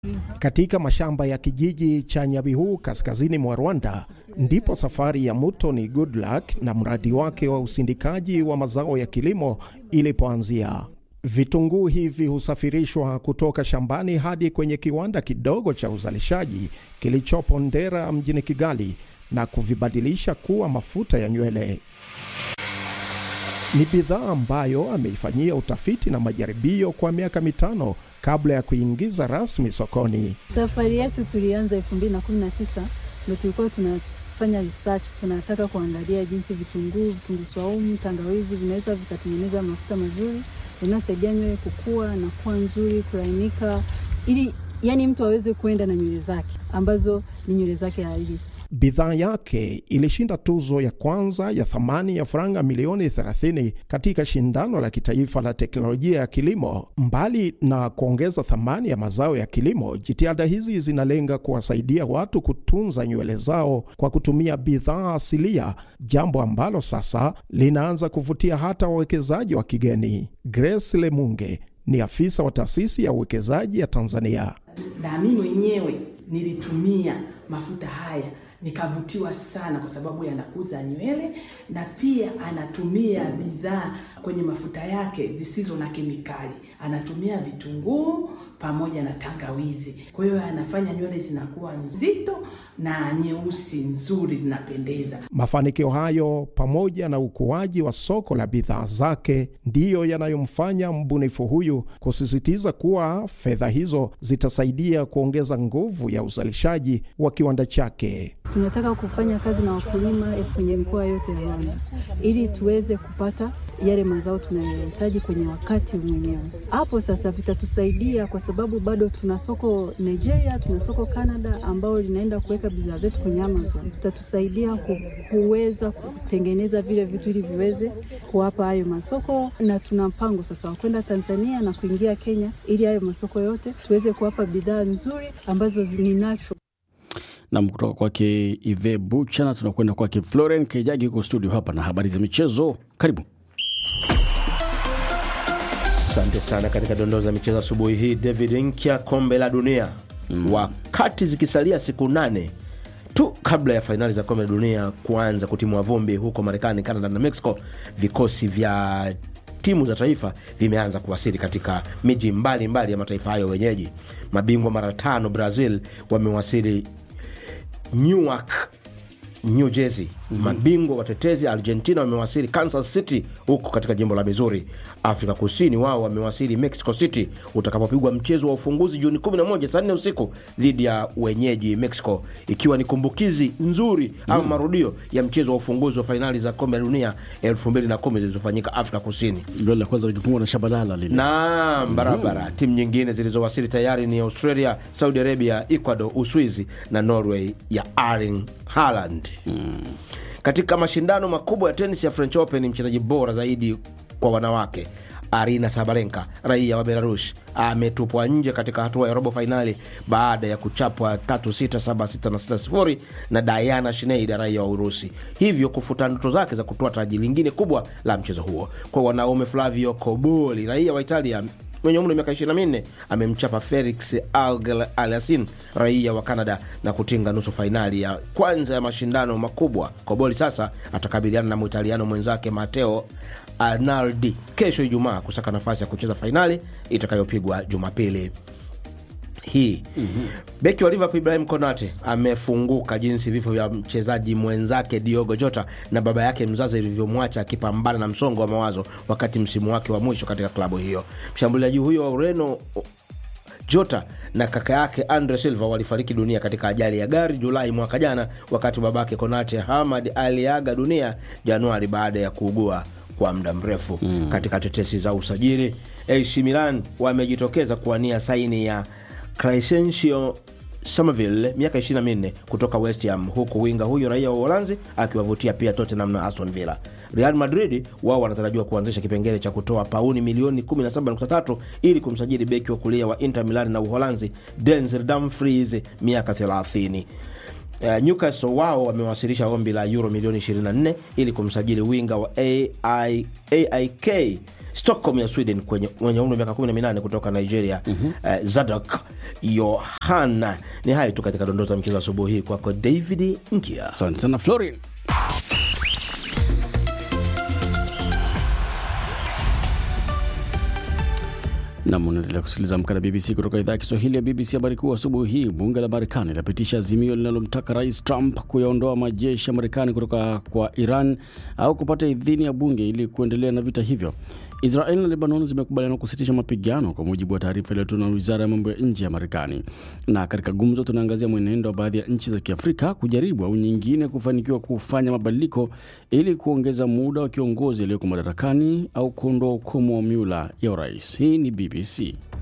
Katika mashamba ya kijiji cha Nyabihu kaskazini mwa Rwanda ndipo safari ya Mutoni Goodluck na mradi wake wa usindikaji wa mazao ya kilimo ilipoanzia. Vitunguu hivi husafirishwa kutoka shambani hadi kwenye kiwanda kidogo cha uzalishaji kilichopo Ndera mjini Kigali na kuvibadilisha kuwa mafuta ya nywele. Ni bidhaa ambayo ameifanyia utafiti na majaribio kwa miaka mitano kabla ya kuingiza rasmi sokoni. Safari yetu tulianza 2019 ndio tulikuwa tunafanya research, tunataka kuangalia jinsi vitunguu, vitunguu swaumu, tangawizi vinaweza vikatengeneza mafuta mazuri yanayosaidia nywele kukua na kuwa nzuri, kulainika, ili yani mtu aweze kuenda na nywele zake ambazo ni nywele zake halisi. Bidhaa yake ilishinda tuzo ya kwanza ya thamani ya faranga milioni 30 katika shindano la kitaifa la teknolojia ya kilimo. Mbali na kuongeza thamani ya mazao ya kilimo, jitihada hizi zinalenga kuwasaidia watu kutunza nywele zao kwa kutumia bidhaa asilia, jambo ambalo sasa linaanza kuvutia hata wawekezaji wa kigeni. Grace Lemunge ni afisa wa taasisi ya uwekezaji ya Tanzania. Na mimi mwenyewe nilitumia mafuta haya nikavutiwa sana kwa sababu yanakuza nywele na pia anatumia bidhaa kwenye mafuta yake zisizo na kemikali. Anatumia vitunguu pamoja na tangawizi, kwa hiyo anafanya nywele zinakuwa nzito na nyeusi nzuri, zinapendeza. Mafanikio hayo pamoja na ukuaji wa soko la bidhaa zake ndiyo yanayomfanya mbunifu huyu kusisitiza kuwa fedha hizo zitasaidia kuongeza nguvu ya uzalishaji wa kiwanda chake. Tunataka kufanya kazi na wakulima kwenye mikoa yote ya Rwanda ili tuweze kupata yale mazao tunayohitaji kwenye wakati mwenyewe. Hapo sasa vitatusaidia kwa sababu bado tuna soko Nigeria, tuna soko Canada ambao linaenda kuweka bidhaa zetu kwenye Amazon. Vitatusaidia ku, kuweza kutengeneza vile vitu ili viweze kuwapa hayo masoko, na tuna mpango sasa wa kwenda Tanzania na kuingia Kenya ili hayo masoko yote tuweze kuwapa bidhaa nzuri ambazo ni natural. Nam kutoka kwake Ive Bucha, na tunakwenda kwake Floren Kejagi huko studio hapa na habari za michezo. Karibu. Asante sana. Katika dondoo za michezo asubuhi hii, David Nkya, kombe la dunia mm. wakati zikisalia siku nane tu kabla ya fainali za kombe la dunia kuanza kutimua vumbi huko Marekani, Canada na Mexico, vikosi vya timu za taifa vimeanza kuwasili katika miji mbalimbali ya mataifa hayo wenyeji. Mabingwa mara tano Brazil wamewasili Newark, New Jersey. Mm-hmm. Mabingwa watetezi Argentina wamewasili Kansas City huko katika jimbo la Missouri. Afrika Kusini wao wamewasili Mexico City utakapopigwa mchezo wa ufunguzi Juni 11 saa 4 usiku dhidi ya wenyeji Mexico, ikiwa ni kumbukizi nzuri mm. ama marudio ya mchezo wa ufunguzi wa fainali za kombe la dunia 2010 zilizofanyika Afrika Kusini. Goli la kwanza likifungwa na Shabalala lile. Naam, barabara. Mm. Timu nyingine zilizowasili tayari ni Australia, Saudi Arabia, Ecuador, Uswizi na Norway ya Erling Haaland. Mm. Katika mashindano makubwa ya tenis ya French Open, mchezaji bora zaidi kwa wanawake Arina Sabalenka raia wa Belarus ametupwa nje katika hatua ya robo fainali baada ya kuchapwa 3-6, 7-6 na 6-0 na Diana Schneider raia wa Urusi, hivyo kufuta ndoto zake za kutoa taji lingine kubwa la mchezo huo. Kwa wanaume, Flavio Koboli raia wa Italia mwenye umri wa miaka 24 amemchapa Felix Auger Aliassime raia wa Canada na kutinga nusu fainali ya kwanza ya mashindano makubwa. Koboli sasa atakabiliana na Mwitaliano mwenzake Matteo Arnaldi kesho Ijumaa kusaka nafasi ya kucheza fainali itakayopigwa Jumapili hii mm-hmm. Beki wa Liverpool Ibrahim Konate amefunguka jinsi vifo vya mchezaji mwenzake Diogo Jota na baba yake mzazi vilivyomwacha akipambana na msongo wa mawazo wakati msimu wake wa mwisho katika klabu hiyo. Mshambuliaji huyo wa Ureno Jota na kaka yake Andre Silva walifariki dunia katika ajali ya gari Julai mwaka jana, wakati babake Konate Hamad aliaga dunia Januari baada ya kuugua kwa muda mrefu. Mm. Katika tetesi za usajili, AC Milan wamejitokeza kuwania saini ya Crescencio Somerville miaka 24 kutoka West Ham, huku winga huyo raia wa Uholanzi akiwavutia pia Tottenham na Aston Villa. Real Madrid wao wanatarajiwa kuanzisha kipengele cha kutoa pauni milioni 17.3 ili kumsajili beki wa kulia wa Inter Milan na Uholanzi Denzel Dumfries miaka 30. Uh, Newcastle wao wamewasilisha ombi la euro milioni 24 ili kumsajili winga wa AI, AIK Stockholm ya Sweden kwenye mwenye umri wa miaka 18 kutoka Nigeria eh, Zadok Yohana. Ni hayo tu katika dondoo za mchezo asubuhi hii. Kwako David Ngia. Asante sana Florin. Nam, unaendelea kusikiliza Amka na BBC kutoka idhaa ya Kiswahili ya BBC. Habari kuu asubuhi hii, bunge la Marekani linapitisha azimio linalomtaka Rais Trump kuyaondoa majeshi ya Marekani kutoka kwa Iran au kupata idhini ya bunge ili kuendelea na vita hivyo. Israel na Lebanon zimekubaliana kusitisha mapigano kwa mujibu wa taarifa iliyotolewa na wizara ya mambo ya nje ya Marekani. Na katika gumzo, tunaangazia mwenendo wa baadhi ya nchi za Kiafrika kujaribu au nyingine kufanikiwa kufanya mabadiliko ili kuongeza muda wa kiongozi aliyoko madarakani au kuondoa ukomo wa miula ya urais. Hii ni BBC.